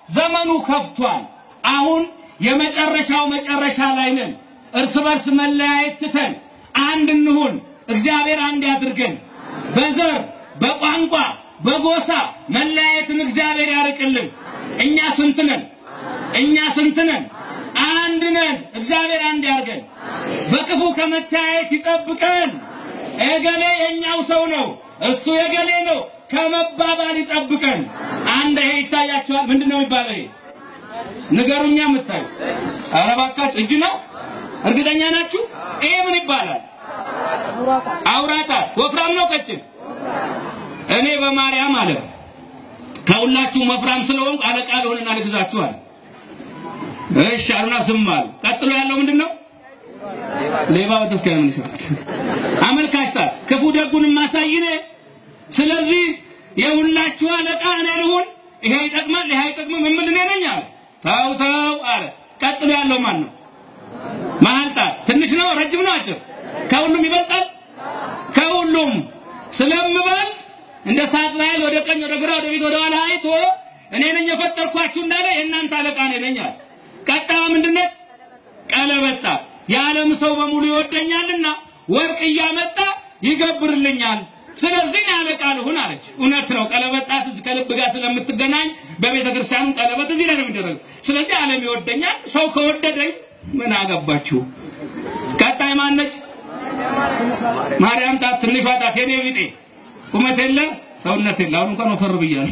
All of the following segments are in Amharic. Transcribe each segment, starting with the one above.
ዘመኑ ከፍቷል። አሁን የመጨረሻው መጨረሻ ላይ ነን። እርስ በርስ መለያየት ትተን አንድ እንሁን። እግዚአብሔር አንድ ያድርገን። በዘር በቋንቋ በጎሳ መለያየትን እግዚአብሔር ያርቅልን። እኛ ስንት ነን? እኛ ስንት ነን? አንድ ነን። እግዚአብሔር አንድ ያርገን። በክፉ ከመተያየት ይጠብቀን። እገሌ የኛው ሰው ነው፣ እሱ የገሌ ነው ከመባባል ይጠብቀን። አንድ ይሄ ይታያችኋል። ምንድን ነው የሚባለው? ይሄ ንገሩኛ። የምታዩ ኧረ እባካችሁ እጅ ነው። እርግጠኛ ናችሁ? ይሄ ምን ይባላል? አውራጣት። ወፍራም ነው ቀጭን? እኔ በማርያም አለ ከሁላችሁ ወፍራም ስለሆንኩ አለቃ ልሆንና ልግዛችሁ አለ። እሺ አሉና ዝም አሉ። ቀጥሎ ያለው ምንድን ነው? ሌባ በተስካይ ምን ይሰራል? አመልካች ጣት ክፉ ደጉን ማሳይ እኔ። ስለዚህ የሁላችሁ አለቃ እኔ ልሁን። ይሄ ይጠቅማል፣ ይሄ አይጠቅምም የምል እኔ ነኝ አለ። ተው ተው አለ። ቀጥሎ ያለው ማን ነው? መሀል ጣት ትንሽ ነው ረጅም ነው አጭር? ከሁሉም ይበልጣል? ከሁሉም ስለምበልጥ እንደ ሳጥናኤል ወደ ቀኝ ወደ ግራ ወደ ፊት ወደ ኋላ አይቶ እኔ ነኝ የፈጠርኳችሁ እንዳለ የእናንተ አለቃ እኔ ነኝ አለ። ቀጣዩ ምንድነች? ቀለበት ጣት የዓለም ሰው በሙሉ ይወደኛልና ወርቅ እያመጣ ይገብርልኛል። ስለዚህ እኔ አለቃ ልሁን አለች። እውነት ነው። ቀለበት ጣት እዚህ ከልብ ጋር ስለምትገናኝ በቤተ ክርስቲያኑ ቀለበት እዚህ ላይ ነው የሚደረገው። ስለዚህ ዓለም ይወደኛል። ሰው ከወደደኝ ምን አገባችሁ? ቀጣይ ማነች? ማርያም ጣት፣ ትንሿ ጣት የኔ ቢጤ ቁመት የለ ሰውነት የለ። አሁን እንኳን ወፈር ብያለሁ።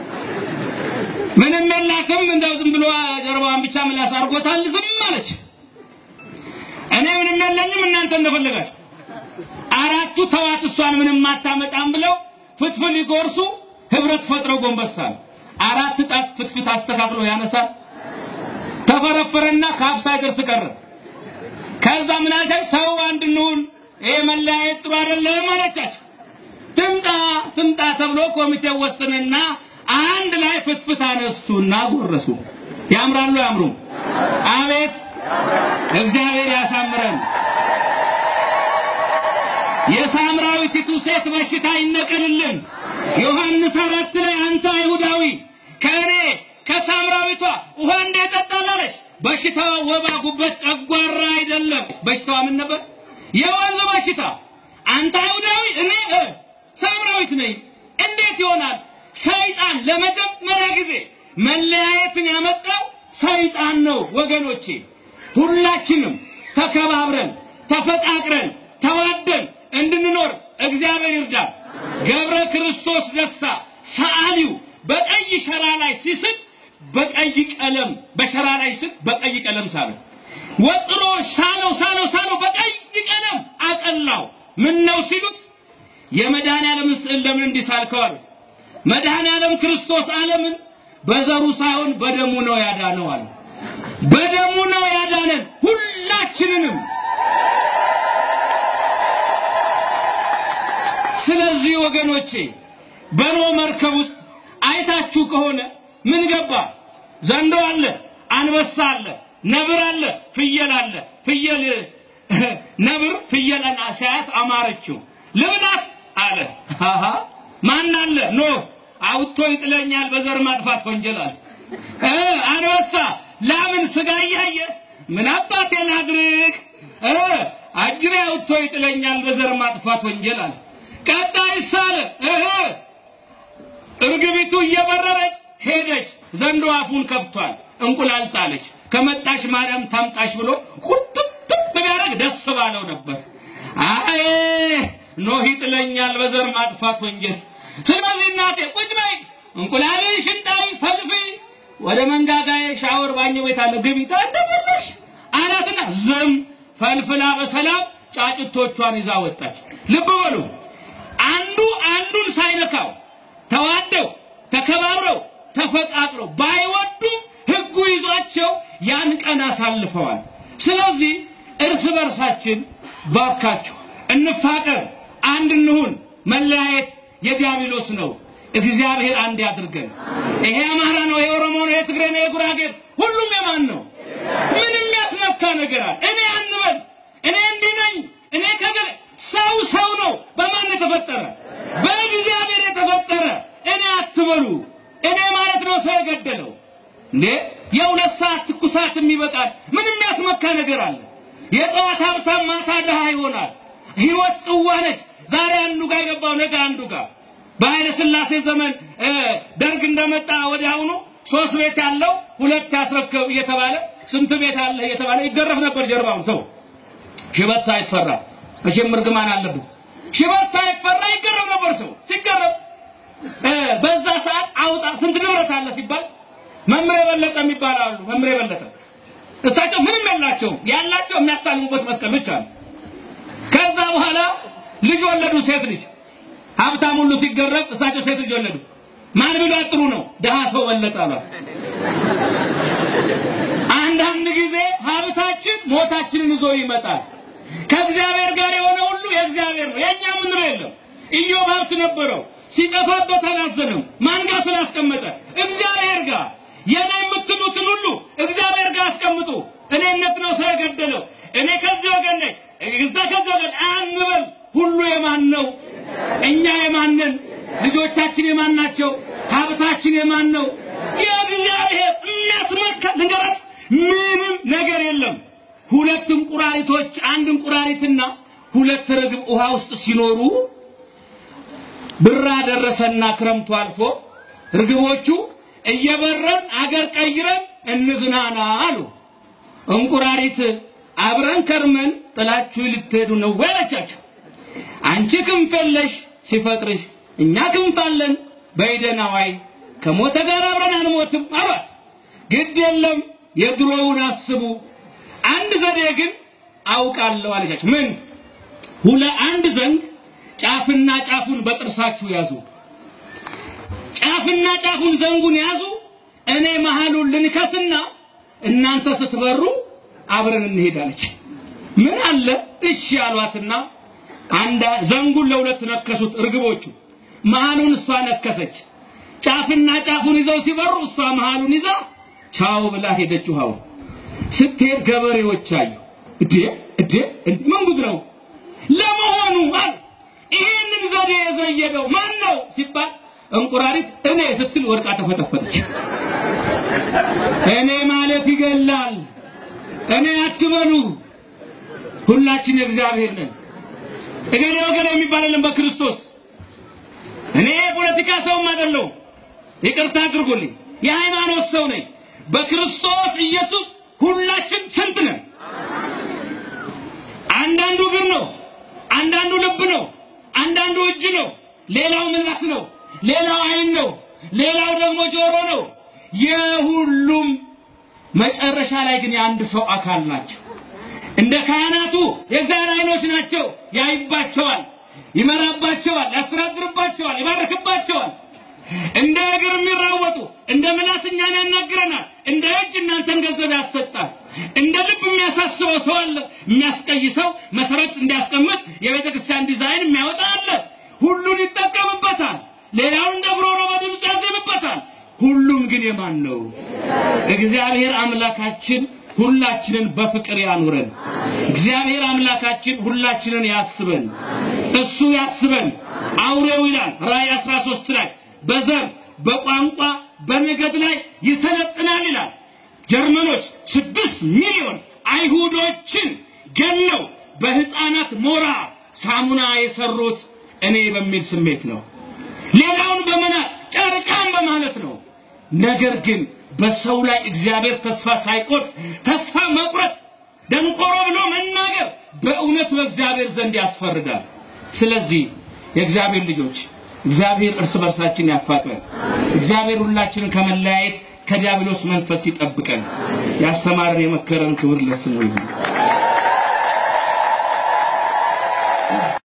ምንም የላትም። እንደው ዝም ብሎ ጀርባዋን ብቻ ምላስ አድርጎታል። ዝም አለች። እኔ ምንም የለኝም፣ እናንተ እንደፈለጋችሁ። አራቱ ተዋት፣ እሷን ምንም አታመጣም ብለው ፍትፍት ሊጎርሱ ህብረት ፈጥረው ጎንበሳል። አራት ጣት ፍትፍት አስተካክሎ ያነሳል። ተፈረፈረና ከአፍ ሳይደርስ ቀረ። ከዛ ምን አለቻች? ተው አንድ እንሁን፣ ይሄ መለያየት ጥሩ አይደለም አለቻቸው። ትምጣ ትምጣ ተብሎ ኮሚቴ ወሰነና አንድ ላይ ፍትፍት አነሱና ጎረሱ። ያምራሉ ያምሩ? አቤት እግዚአብሔር ያሳምረን። የሳምራዊቲቱ ሴት በሽታ ይነቀልልን። ዮሐንስ አራት ላይ አንተ አይሁዳዊ ከእኔ ከሳምራዊቷ ውሃ እንዴት ጠጣላለች? በሽታዋ ወባ፣ ጉበት፣ ጨጓራ አይደለም። በሽታዋ ምን ነበር? የወንዝ በሽታ። አንተ አይሁዳዊ እኔ ሳምራዊት ነኝ። እንዴት ይሆናል? ሰይጣን ለመጀመሪያ ጊዜ መለያየትን ያመጣው ሰይጣን ነው ወገኖቼ። ሁላችንም ተከባብረን ተፈቃቅረን ተዋደን እንድንኖር እግዚአብሔር ይርዳል። ገብረ ክርስቶስ ደስታ ሰዓሊው በቀይ ሸራ ላይ ሲስል በቀይ ቀለም በሸራ ላይ ስል በቀይ ቀለም ሳለው ወጥሮ ሳለው ሳለው ሳለው በቀይ ቀለም አቀላው። ምን ነው ሲሉት የመድኃኔዓለምን ስዕል ለምን እንዲህ ሳልከው አሉት። መድኃኔዓለም ክርስቶስ ዓለምን በዘሩ ሳይሆን በደሙ ነው ያዳነው አለ። በደሙ ነው ያዳነን ሁላችንንም። ስለዚህ ወገኖቼ በኖህ መርከብ ውስጥ አይታችሁ ከሆነ ምን ገባ? ዘንዶ አለ፣ አንበሳ አለ፣ ነብር አለ፣ ፍየል አለ። ፍየል ነብር ፍየልን ሲያያት አማረችው። ልብላት አለ። አሃ ማን አለ? ኖህ አውጥቶ ይጥለኛል በዘር ማጥፋት ወንጀል አለ። እ አንበሳ ላምን ስጋ እያየ ምን አባቴ ላድርግ እ አጅሬ አውጥቶ ይጥለኛል በዘር ማጥፋት ወንጀል አለ። ቀጣይ ሳለ እህ እርግቢቱ እየበረረች ሄደች። ዘንዶ አፉን ከፍቷል። እንቁላል ጣለች። ከመጣሽ ማርያም ታምጣሽ ብሎ ቁጥጥም ቢያደርግ ደስ ባለው ነበር። አይ ኖህ ይጥለኛል በዘር ማጥፋት ወንጀል። ስለዚህ እናቴ ቁጭ በይ፣ እንቁላልሽን ጣይ፣ ፈልፊ፣ ወደ መንጋጋዬ ሻወር ባኞ ቤት አለ ግቢ እንደፈለግሽ አላትና ዝም ፈልፍላ በሰላም ጫጭቶቿን ይዛ ወጣች። ልብ በሉ አንዱ አንዱን ሳይነካው ተዋደው ተከባብረው ተፈቃቅረው ባይወዱም ሕጉ ይዟቸው ያን ቀን አሳልፈዋል። ስለዚህ እርስ በርሳችን ባካችሁ እንፋቀር፣ አንድ እንሁን። መለያየት የዲያብሎስ ነው። እግዚአብሔር አንድ ያድርገን። ይሄ አማራ ነው፣ ይሄ ኦሮሞ ነው፣ ይሄ ትግሬ ነው፣ ይሄ ጉራጌ ሁሉም የማን ነው? ምንም ያስነካ ነገር አለ? እኔ አንበል፣ እኔ እንዲህ ነኝ፣ እኔ ከገለ ሰው ሰው ነው። በማን የተፈጠረ? በእግዚአብሔር የተፈጠረ። እኔ አትበሉ። እኔ ማለት ነው ሰው የገደለው እንዴ የሁለት ሰዓት ትኩሳት የሚበቃል ምን የሚያስመካ ነገር አለ? የጠዋት ሀብታም ማታ ድሃ ይሆናል። ህይወት ጽዋ ነች። ዛሬ አንዱ ጋር የገባው ነገ አንዱ ጋር በኃይለ ሥላሴ ዘመን እ ደርግ እንደመጣ ወዲያውኑ ሶስት ቤት ያለው ሁለት ያስረከብ እየተባለ ስንት ቤት አለ እየተባለ ይገረፍ ነበር ጀርባውን ሰው ሽበት ሳይፈራ መቼም እርግማን አለብን። ሽበት ሳይፈራ ይገረፍ ነበር ሰው ሲገረፍ እ በዛ ሰዓት አውጣ ስንት ንብረት አለ ሲባል መምሬ የበለጠ የሚባል አሉ። መምሬ የበለጠ እሳቸው ምንም የላቸውም። ያላቸው የሚያሳልሙበት መስቀል ብቻ ነው። ከዛ በኋላ ልጅ ወለዱ፣ ሴት ልጅ። ሀብታም ሁሉ ሲገረፍ እሳቸው ሴት ልጅ ወለዱ። ማን ቢሏት ጥሩ ነው? ድሃ ሰው በለጠ አሏት። አንዳንድ ጊዜ ሀብታችን ሞታችንን ይዞ ይመጣል። ከእግዚአብሔር ጋር የሆነ ሁሉ የእግዚአብሔር ነው። የእኛ ምንለው የለም። ኢዮብ ሀብት ነበረው፣ ሲጠፋበት አላዘነም። ማን ጋር ስላስቀመጠ? እግዚአብሔር ጋር። የኔ የምትሉትን ሁሉ እግዚአብሔር ጋር አስቀምጡ። እኔነት ነው ስለገደለው፣ እኔ ከዚህ ወገን ነኝ፣ እዛ ከዚህ ወገን አንበል። ሁሉ የማን ነው? እኛ የማንን? ልጆቻችን የማን ናቸው? ሀብታችን የማን ነው? የእግዚአብሔር። የሚያስመካ ልንገራችሁ፣ ምንም ነገር የለም። ሁለት እንቁራሪቶች አንድ እንቁራሪትና ሁለት ርግብ ውሃ ውስጥ ሲኖሩ ብራ ደረሰና ክረምቱ አልፎ ርግቦቹ እየበረን አገር ቀይረን እንዝናና አሉ። እንቁራሪት አብረን ከርመን ጥላችሁ ልትሄዱ ነው ወይ አለቻቸው። አንቺ ክንፍ የለሽ ሲፈጥርሽ እኛ ክንፍ አለን በይደና ዋይ ከሞተ ጋር አብረን አንሞትም አሏት። ግድ የለም የድሮውን አስቡ። አንድ ዘዴ ግን አውቃለሁ አለቻቸው። ምን? ሁለ አንድ ዘንግ ጫፍና ጫፉን በጥርሳችሁ ያዙ። ጫፍና ጫፉን ዘንጉን ያዙ። እኔ መሃሉን ልንከስና እናንተ ስትበሩ አብረን እንሄዳለች። ምን አለ እሺ አሏትና አንድ ዘንጉን ለሁለት ነከሱት እርግቦቹ። መሃሉን እሷ ነከሰች። ጫፍና ጫፉን ይዘው ሲበሩ እሷ መሃሉን ይዛ ቻው ብላ ሄደች። ውሃው ስትሄድ ገበሬዎች አዩ። እዴ እዴ ምን ጉድ ነው ለመሆኑ አሉ። ይህንን ዘዴ የዘየደው ማን ነው ሲባል እንቁራሪት እኔ ስትል ወድቃ ተፈጠፈጠች። እኔ ማለት ይገላል። እኔ አትበሉ። ሁላችን የእግዚአብሔር ነን። እገሌ ወገሌ የሚባል የለም በክርስቶስ። እኔ የፖለቲካ ሰውም አይደለሁም። ይቅርታ አድርጉልኝ። የሃይማኖት ሰው ነኝ። በክርስቶስ ኢየሱስ ሁላችን ስንት ነን? አንዳንዱ እግር ነው፣ አንዳንዱ ልብ ነው፣ አንዳንዱ እጅ ነው፣ ሌላው ምላስ ነው፣ ሌላው ዓይን ነው፣ ሌላው ደግሞ ጆሮ ነው። የሁሉም መጨረሻ ላይ ግን የአንድ ሰው አካል ናቸው። እንደ ካህናቱ የእግዚአብሔር ዓይኖች ናቸው። ያይባቸዋል፣ ይመራባቸዋል፣ ያስተዳድርባቸዋል፣ ይባርክባቸዋል። እንደ እግር የሚራወጡ እንደ ምላስ እኛን ያናግረናል። እንደ እጅ እናንተን ገንዘብ ያሰጣል። እንደ ልብ የሚያሳስበው ሰው አለ። የሚያስቀይሰው መሰረት እንዲያስቀምጥ የቤተ ክርስቲያን ዲዛይን የሚያወጣ አለ። ሁሉን ይጠቀምበታል። ሌላውን እንደ ብሮሮ በድምፁ ያዜምበታል። ሁሉም ግን የማን ነው? እግዚአብሔር አምላካችን ሁላችንን በፍቅር ያኑረን። እግዚአብሔር አምላካችን ሁላችንን ያስበን። እሱ ያስበን። አውሬው ይላል ራእይ 13 ላይ በዘር በቋንቋ በነገድ ላይ ይሰለጥናል ይላል። ጀርመኖች ስድስት ሚሊዮን አይሁዶችን ገለው በህፃናት ሞራ ሳሙና የሰሩት እኔ በሚል ስሜት ነው። ሌላውን በመናቅ ጨርቃን በማለት ነው። ነገር ግን በሰው ላይ እግዚአብሔር ተስፋ ሳይቆርጥ ተስፋ መቁረጥ ደንቆሮ ብሎ መናገር በእውነት በእግዚአብሔር ዘንድ ያስፈርዳል። ስለዚህ የእግዚአብሔር ልጆች እግዚአብሔር እርስ በርሳችን ያፋቅረን። እግዚአብሔር ሁላችንን ከመለያየት ከዲያብሎስ መንፈስ ይጠብቀን። ያስተማረን የመከረን ክብር ለስሙ ይሁን።